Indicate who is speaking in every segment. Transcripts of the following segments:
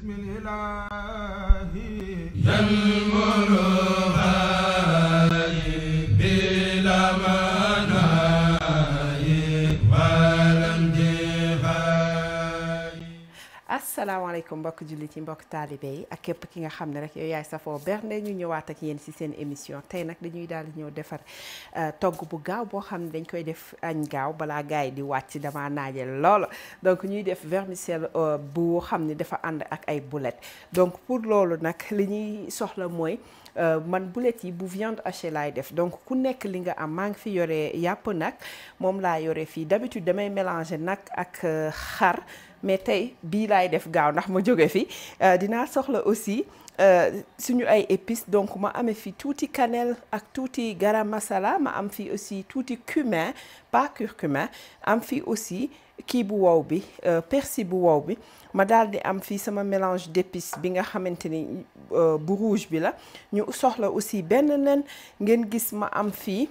Speaker 1: asalaamaaleykum mbokk jullit yi mbokk taalibe yi ak képp ki nga xam ne rek yow yaay safoo bernde ñu ñëwaat ak yéen ci seen émission tey nag dañuy daal di ñëw defar togg bu gaaw boo xam ne dañ koy def añ gaaw balaa gars yi di wàcc dama naaje lool donc ñuy def vermicelle bu xam ne dafa ànd ak ay boulettes donc pour loolu nag li ñuy soxla mooy man boulettes yi bu viande hachée laay def donc ku nekk li nga am maa ngi fi yore yàpp nag moom laa yore fii d'habitude damay mélanger nag ak xar mais tey bii laay def gaaw ndax ma jóge fi dinaa soxla aussi suñu ay épices donc ma amee fi tuuti cannelle ak tuuti garam masala ma am fi aussi tuuti cumin pas curcuma am fi aussi kii bu wow bi persil bu wow bi ma daal di am fii sama mélange d'épices bi nga xamante ni bu rouge bi la ñu soxla aussi benn nen ngeen gis ma am fii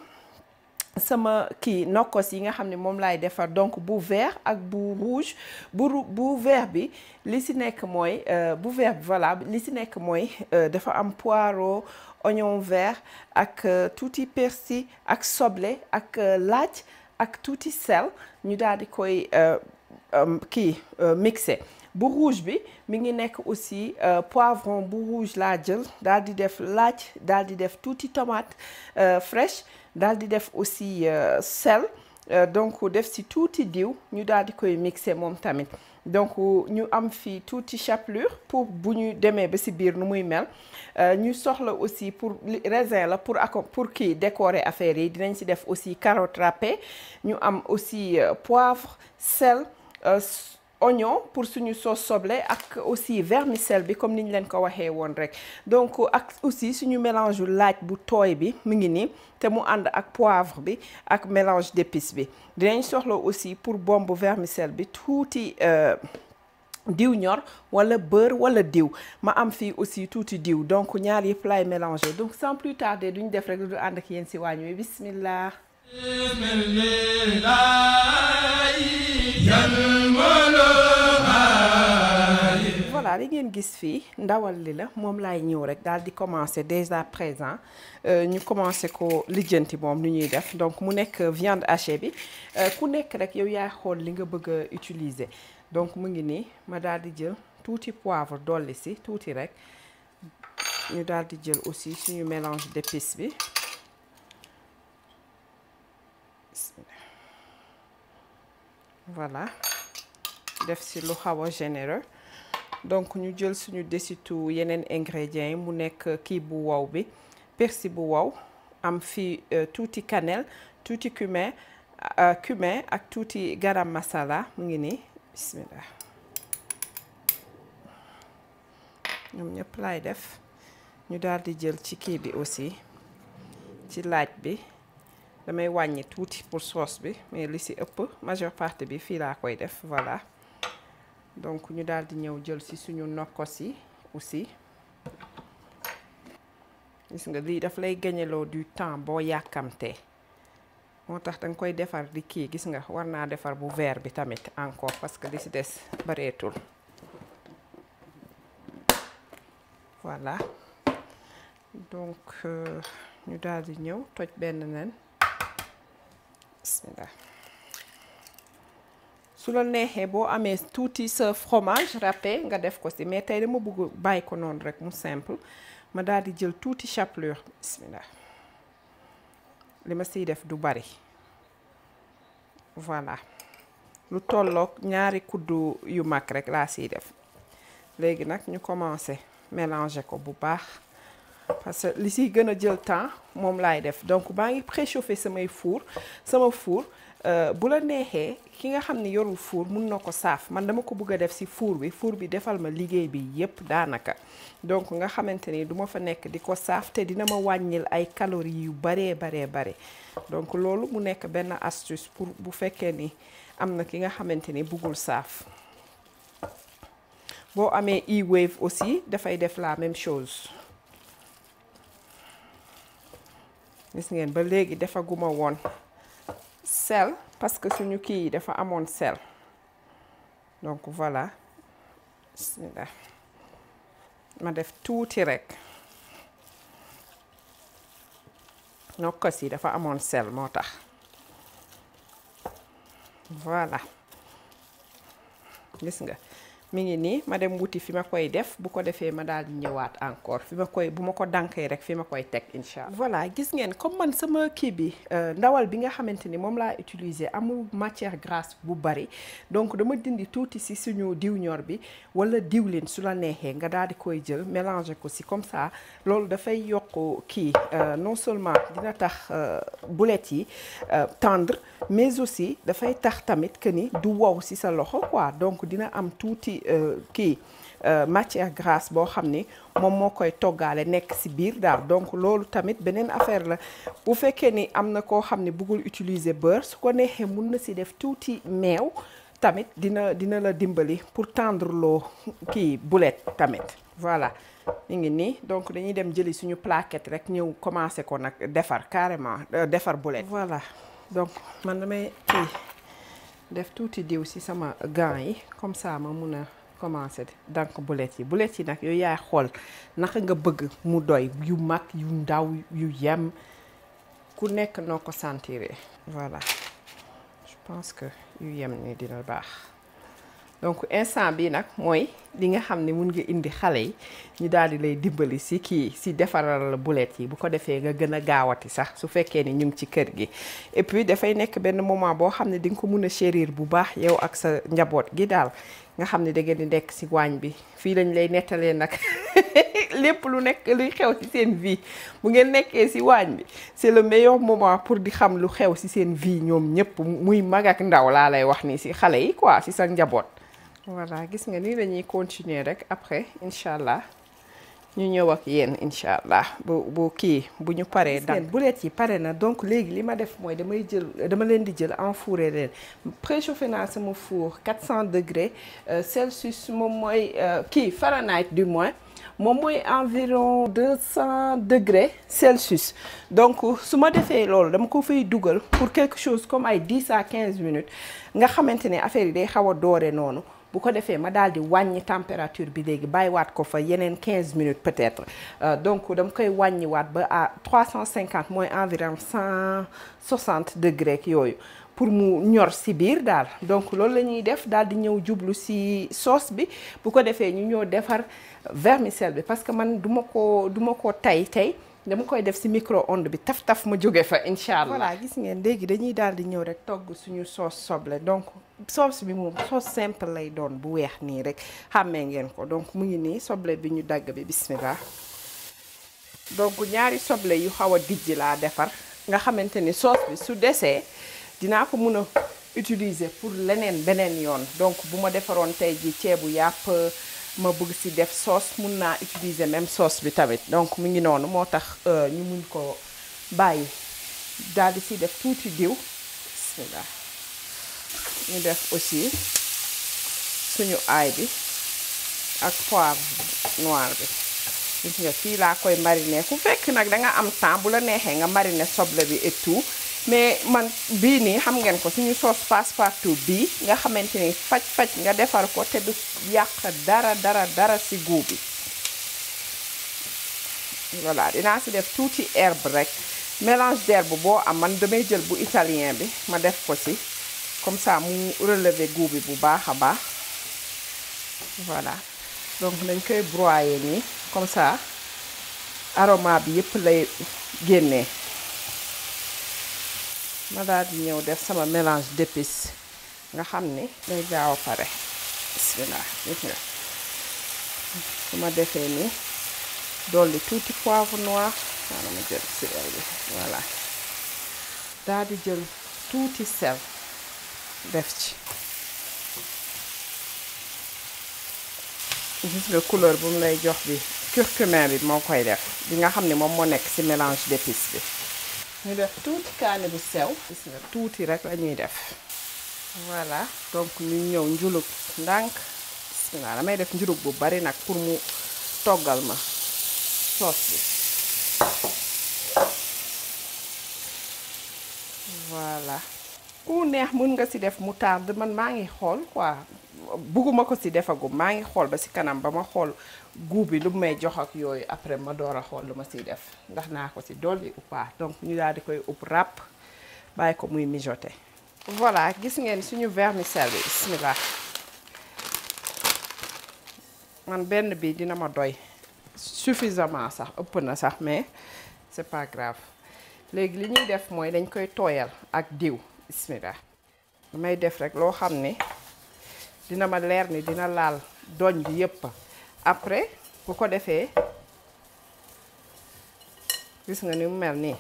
Speaker 1: sama kii nokkos yi nga xam ne moom laay defar donc bu vert ak bu rouge bu bu vert bi li si nekk mooy bu vert bi voilà li si nekk mooy dafa am poireau oignon vert ak tuuti persil ak soble ak laaj ak tuuti sel ñu daal di koy kii mixé bu rouge bi mi ngi nekk aussi poivron bu rouge laa jël daal di def laaj daal di def tuuti tomate fraîche daal di def aussi sel donc def si tuuti diw ñu daal di koy mixé moom tamit donc ñu am fi tuuti chapelure pour bu ñu demee ba si biir nu muy mel ñu soxla aussi pour raisin la pour ako pour kii décorer affaire yi dinañ si def aussi carotte râpée ñu am aussi poivre sel oignon pour suñu sauce soble ak aussi vermicelle bi comme ni ñu leen ko waxee woon rek donc ak aussi suñu mélange laaj bu tooy bi mu ngi nii te mu ànd ak poivre bi ak mélange d'épices bi dinañ soxla aussi pour bombe vermicelle bi tuuti diw ñor wala beurre wala diw ma am fii aussi tuuti diw donc ñaar yëpp laay mélanger donc sans plus tarder duñ def rek du ànd ak yéen si waañ wi bismillah voilà li ngeen gis fii ndawal li la moom laay ñëw rek daal di commencer dès à présent ñu commencer ko lijjanti moom ni ñuy def donc mu nekk viande hachée bi ku nekk rek yow yaay xool li nga bëgg a utiliser donc mu ngi nii ma daal di jël tuuti poivre dolli si tuuti rek ñu daal di jël aussi suñu mélange d'épices bi voilà def si lu xaw a généreux donc ñu jël suñu desitu yeneen ingrédients yi mu nekk kii bu wow bi persil bu wow am fi tuuti cannelle tuuti cumin cumin ak tuuti garam masala mu ngi nii bismillah ñoom ñëpp laay def ñu daal di jël ci kii bi aussi ci laaj bi damay wàññi tuuti pour sauce bi mais li ci ëpp majeure partie bi fii laa koy def voilà donc ñu daal di ñëw jël ci suñu nokkos yi aussi gis nga lii daf lay gañeloo du temps boo yàkkamtee moo tax danga koy defar di kii gis nga war naa defar bu vert bi tamit encore parce que li ci des bareetul voilà donc ñu daal di ñëw toj benn nen bismillah su la neexee boo amee tuuti sa fromage râpé nga def ko ci mais tey dama bëgg bàyyi ko noonu rek mu simple ma daal di jël tuuti chapelure bismillah li ma siy def du bari voilà lu tolloog ñaari kuddu yu mag rek laa siy def léegi nag ñu commencé mélanger ko bu baax parce que li siy gën a jël temps moom laay def donc maa ngi préchauffer samay four sama four bu la neexee ki nga xam ne yorul four mun na ko saaf man dama ko bëgg a def ci four bi four bi defal ma liggéey bi yépp daanaka donc nga xamante ni duma fa nekk di ko saaf te dina ma wàññil ay calories yu baree baree bare donc loolu mu nekk benn astuce pour bu fekkee ni am na ki nga xamante ni bëggul saaf boo amee e-wave aussi dafay def la même chose gis ngeen ba léegi defaguma woon sel parce que suñu kii yi dafa amoon sel donc voilà bismillah ma def tuuti rek nokkos yi dafa amoon sel moo tax voilà gis nga mi ngi nii ma dem wuti fi ma koy def bu ko defee ma daal di ñëwaat encore fi ma koy bu ma ko dànkee rek fi ma koy teg incha allah. voilà gis ngeen comme man sama kii bi ndawal bi nga xamante ni moom laa utiliser amul matière grasse bu bari donc dama dindi tuuti si suñu diw ñor bi wala diwlin su la neexee nga daal di koy jël mélanger ko si comme ça loolu dafay yokk kii non seulement dina tax boulettes yi tendre mais aussi dafay tax tamit que ni du wow si sa loxo quoi donc dina am tuuti. kii matière grasse boo xam ni moom moo koy toggaale nekk ci biir daal donc loolu tamit beneen affaire la bu fekkee ni am na koo xam ne bëggul utiliser beurre su ko neexee mun na ci def tuuti meew tamit dina dina la dimbali pour tendre loo kii boulette tamit voilà mi ngi nii donc dañuy dem jëli suñu plaquette rek ñëw commencer ko nag defar carrément defar boulette voilà donc man damay kii def tuuti diw ci sama gants yi comme ça ma mun a commencer dank boulettes yi boulettes yi nag yooyu yaay xool naka nga bëgg mu doy yu mag yu ndaw yu yem ku nekk noo ko sentiree voilà je pense que yu yem ni dina baax donc instant bi nag mooy li nga xam ne mun nga indi xale yi ñu daal di lay dimbali si kii si defaral la boulettes yi bu ko defee nga gën a gaawati sax su fekkee ni ñu ngi ci kër gi et puis dafay nekk benn moment boo xam ne di nga ko mun a chérir bu baax yow ak sa njaboot gi daal nga xam ne da ngeen di nekk si waañ bi fii lañ lay nettalee nag lépp lu nekk luy xew ci seen vie bu ngeen nekkee si waañ bi c'est le meilleur moment pour di xam lu xew si seen vie ñoom ñëpp muy mag ak ndaw laa lay wax ni si xale yi quoi si sa njaboot. voilà gis nga ni dañuy continuer rek après incha allah ñu ñëw ak yéen incha allah bu bu kii bu ñu paree. gis ngeen boulettes yi pare na donc léegi li ma def mooy damay jël dama leen di jël enfouré leen préchauffé naa sama four 400 degrés Celsius moom mooy kii Fahrenheit du moins. moom mooy environ 200 degrés Celsius donc su ma defee loolu dama ko fay dugal pour quelque chose comme ay 10 à 15 minutes nga xamante ne affaire yi day xaw a doore noonu bu ko defee ma daal di wàññi température bi léegi bàyyiwaat ko fa yeneen 15 minutes peut-être donc dama koy wàññiwaat ba à 350 mooy environ 160 degrés yooyu pour mu ñor ci biir daal donc loolu la ñuy def daal di ñëw jublu ci sauce bi bu ko defee ñu ñëw defar vermicelle bi parce que man duma ko duma ko tay tey dama koy def ci micro-ondes bi taf taf ma jóge fa incha allah. voilà gis ngeen léegi dañuy daal di ñëw rek togg suñu sauce soble donc sauce bi moom sauce simple lay doon bu weex nii rek xàmmee ngeen ko donc mu ngi nii soble bi ñu dagg bi bismillah donc ñaari soble yu xaw a dijj laa defar nga xamante ni sauce bi su desee dinaa ko mun a utiliser pour leneen beneen yoon donc bu ma defaroon tey ji ceebu yàpp ma bëgg ci def sauce mun naa utiliser même sauce bi tamit donc mu ngi noonu moo tax ñu mun ko bàyyi daal di ci def tuuti diw bismillah ñu def aussi suñu aay bi ak poivre noir bi gis nga fii laa koy mariner ku fekk nag da nga am temps bu la neexee nga mariner soble bi et tout mais man bii nii xam ngeen ko suñu sauce passe-partout bii nga xamante ni faj-faj nga defar ko te du yàq dara dara dara ci goût bi voilà dinaa ci def tuuti herbe rek mélange d'herbe boo am man damay jël bu italien bi ma def ko ci comme ça mu relever goût bi bu baax a baax voilà donc dañ koy broyer nii comme ça aroma bi yépp lay génnee ma daal di ñëw def sama mélange d'épices nga xam ni day gaaw a pare bismillah gis nga su ma defee nii dolli tuuti poivre noir maanaam ma jël sel bi voilà daal di jël tuuti sel def ci gis nga couleur bu mu lay jox bi curcumin bi moo koy def bi nga xam ne moom moo nekk ci mélange d'épices bi ñu def tuuti kaani bu sew gis nga tuuti rek la ñuy def voilà donc ñu ñëw njulug ndànk bismillah damay def njulug bu bari nag pour mu toggal ma sauce bi voilà ku neex mën nga si def moutarde man maa ngi xool quoi bugguma ko si defagum maa ngi xool ba si kanam ba ma xool goût bi lu may jox ak yooyu après ma door a xool lu ma siy def ndax naa ko si dolli ou pas donc ñu daal di koy upp ràpp bàyyi ko muy mijoter voilà gis ngeen suñu vermicelle bi bismillah man benn bi dina ma doy suffisamment sax ëpp na sax mais c'est pas grave léegi li ñuy def mooy dañ koy tooyal ak diw bismillah damay def rek loo xam ne dina ma leer ni dina laal doñ bi yépp après bu ko defee gis nga ni mu mel nii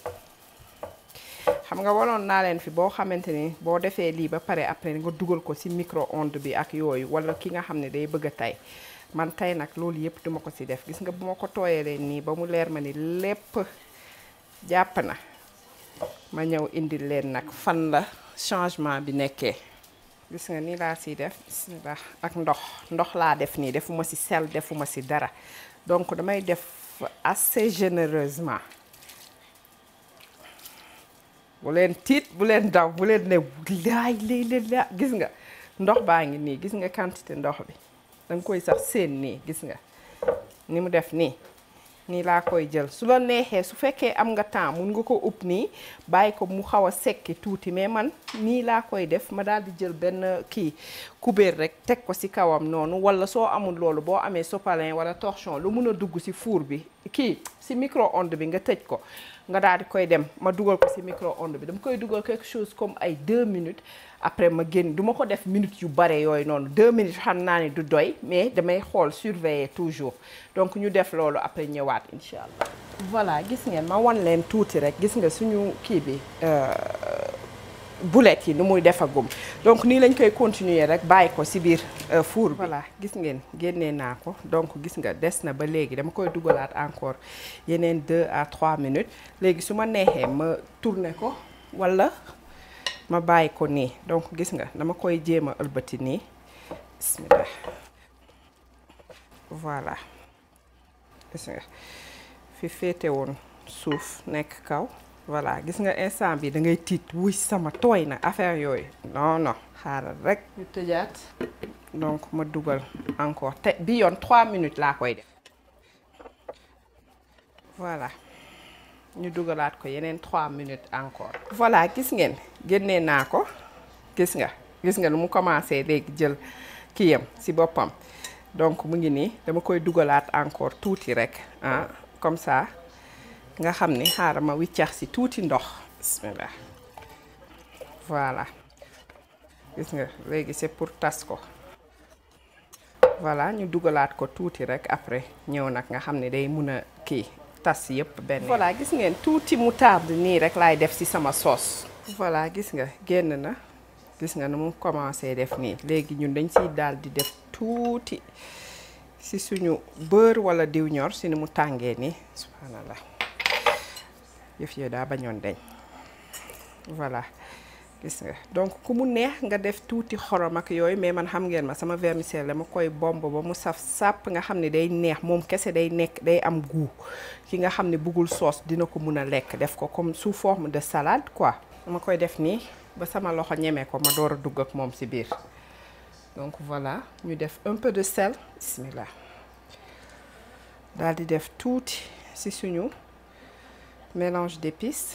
Speaker 1: xam nga waloon naa leen fi boo xamante ni boo defee lii ba pare après nga dugal ko ci micro-ondes bi ak yooyu walla ki nga xam ne day bëgg a tey man tey nag loolu yépp duma ko ci def gis nga bu ma ko tooyalee nii ba mu leer ma ni lépp jàpp na ma ñëw indil leen nag fan la changement bi nekkee gis nga nii laa siy def bismillah ak ndox ndox laa def nii defuma ci sel defuma ci dara donc damay def assez généreusement bu leen tiit bu leen daw bu leen ne laay lay la gis nga ndox baa ngi nii gis nga quantité ndox bi danga koy sax seen nii gis nga ni mu def nii nii laa koy jël su la neexee su fekkee am nga temps mun nga ko upp nii bàyyi ko mu xaw a sekki tuuti mais man nii laa koy def ma daal di jël benn kii kubéer rek teg ko ci kawam noonu walla soo amul loolu boo amee sopalin walla torchon lu mun a dugg ci four bi kii ci micro-ondes bi nga tëj ko nga daal di koy dem ma dugal ko ci micro-ondes bi dama koy dugal quelque chose comme ay deux minutes après ma génn du ma ko def minutes yu bare yooyu noonu deux minutes xam naa ni du doy mais damay xool surveiller toujours donc ñu def loolu après ñëwaat incha allah. voilà gis ngeen ma wan leen tuuti rek gis nga suñu kii bi boulettes yi nu muy defagum donc nii lañ koy continuer rek bàyyi ko ci biir four bi. voilà gis ngeen génnee naa ko donc gis nga des na ba léegi dama koy dugalaat encore yeneen deux à trois minutes léegi su ma neexee ma tourner ko walla. ma bàyyi ko nii donc gis nga dama koy jéem a ëlbati nii bismillah voilà gis nga fi féete woon suuf nekk kaw voilà gis nga instant bi da ngay tiit wuy sama tooy na affaire yooyu non non xaaral rek ñu tëjaat donc ma dugal encore te bi yoon trois minutes laa koy def voilà ñu dugalaat ko yeneen 3 minutes encore. voilà gis ngeen génnee naa ko gis nga gis nga nu mu commencé léegi jël kiyam ci boppam donc mu ngi nii dama koy dugalaat encore tuuti rek ah comme ça nga xam ni xaaral ma wiccax ci tuuti ndox. bismillah voilà gis nga léegi c'est pour tas ko voilà ñu dugalaat ko tuuti rek après ñëw nag nga xam ne day mun a kii. tas yëpp benn voilà gis ngeen tuuti moutarde nii rek laay def ci sama sauce voilà gis nga génn na gis nga nu mu commencé def nii léegi ñun dañ ciy daal di def tuuti ci suñu beurre walla diw ñor ci ni mu tàngee nii subhanallah yëf yooyu daa bañoon deñ voilà gis nga donc ku mu neex nga def tuuti xorom ak yooyu mais man xam ngeen ma sama vermicelle dama koy bomb ba mu saf sàpp nga xam ne day neex moom kese day nekk day am goût ki nga xam ne bëggul sauce dina ko mun a lekk def ko comme sous forme de salade quoi dama koy def nii ba sama loxo ñeme ko ma door a dugg ak moom ci biir donc voilà ñu def un peu de sel bismillah daal di def tuuti ci suñu mélange d'épices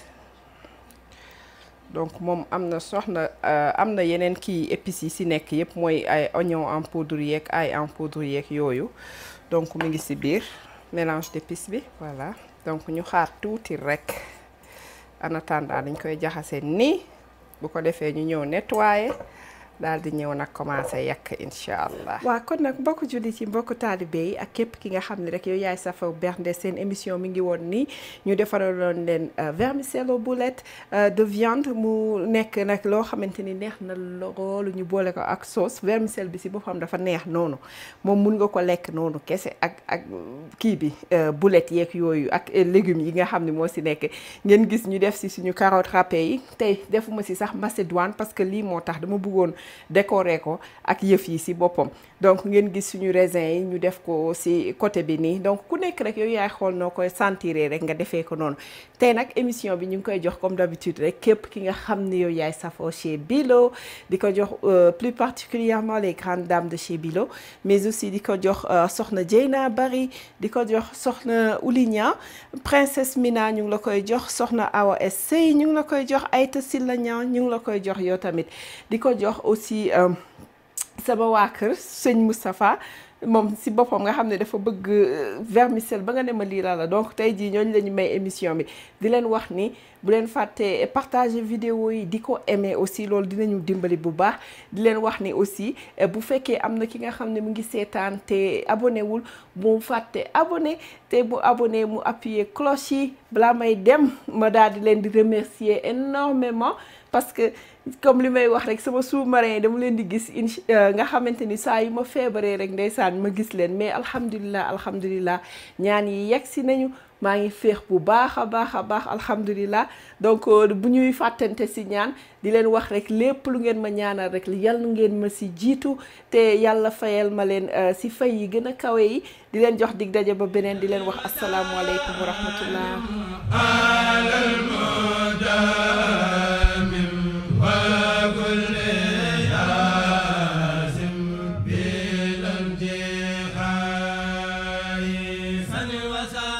Speaker 1: donc moom am na soxna am na yeneen kii épices yi ci nekk yépp mooy ay oignon en poudre yeeg ail en poudre yeeg yooyu donc mu ngi ci biir mélange d'épices bi voilà donc ñu xaar tuuti rekk en attendant dañ koy jaxase nii bu ko defee ñu ñëw nettoyer daal di ñëw nag commencé yàq incha allah. waaw kon nag mbokku jullit yi mbokku taalibe yi ak képp ki nga xam ne rek yow yaay safa bernde seen émission mi ngi woon nii ñu defaraloon leen vermicelle aux boulettes de viande mu nekk nag loo xamante ni neex na loolu ñu boole ko ak sauce vermicelle bi si boppam dafa neex noonu moom mun nga ko lekk noonu kese ak ak kii bi boulettes yeeg yooyu ak légumes yi nga xam ne moo si nekk ngeen gis ñu def si suñu carotte râpée yi tey defuma si sax macédoine parce que lii moo tax dama bëggoon décorer ko ak yëf yi si boppam donc ngeen gis suñu raisin yi ñu def ko si côté bi nii donc ku nekk rek yow yaay xool noo koy sentiré rek nga defee ko noonu tey nag émission bi ñu ngi koy jox comme d'habitude rek képp ki nga xam ne yow yaay safoo chez Bilo di ko jox plus particulièrement les grandes dames de chez Bilo mais aussi di ko jox soxna Dieyna Bari di ko jox soxna Oulignan princesse Mina ñu ngi la koy jox soxna Awa Sey ñu ngi la koy jox Aïta Silla Niang ñu ngi la koy jox yow tamit di ko jox aussi sama waa kër sëñ Moustapha moom si boppam nga xam ne dafa bëgg vermicelle ba nga ne ma lii la la donc tey jii ñooñu la ñu may émission bi di leen wax ni bu leen fàtte partager vidéo yi di ko aimer aussi loolu dinañu dimbali bu baax di leen wax ni aussi bu fekkee am na ki nga xam ne mu ngi seetaan te abonné wul bu mu fàtte abonné te bu abonné mu appuyer cloche yi balaa may dem ma daal di leen di remercier énormément parce que comme li may wax rek sama sous-marin yi dama leen di gis inch nga xamante ni saa yu ma feebaree rek ndeysaan ma gis leen mais alhamdulilah alhamdulilah ñaan yi yegg si nañu maa ngi féex bu baax a baax a baax alhamdulilah donc bu ñuy fàttante si ñaan di leen wax rek lépp lu ngeen ma ñaanal rek yal ngeen ma si jiitu te yàlla fayal ma leen si fay yi gën a kawe yi di leen jox dig daje ba beneen di leen wax asalaamualeykum wa rahmatullah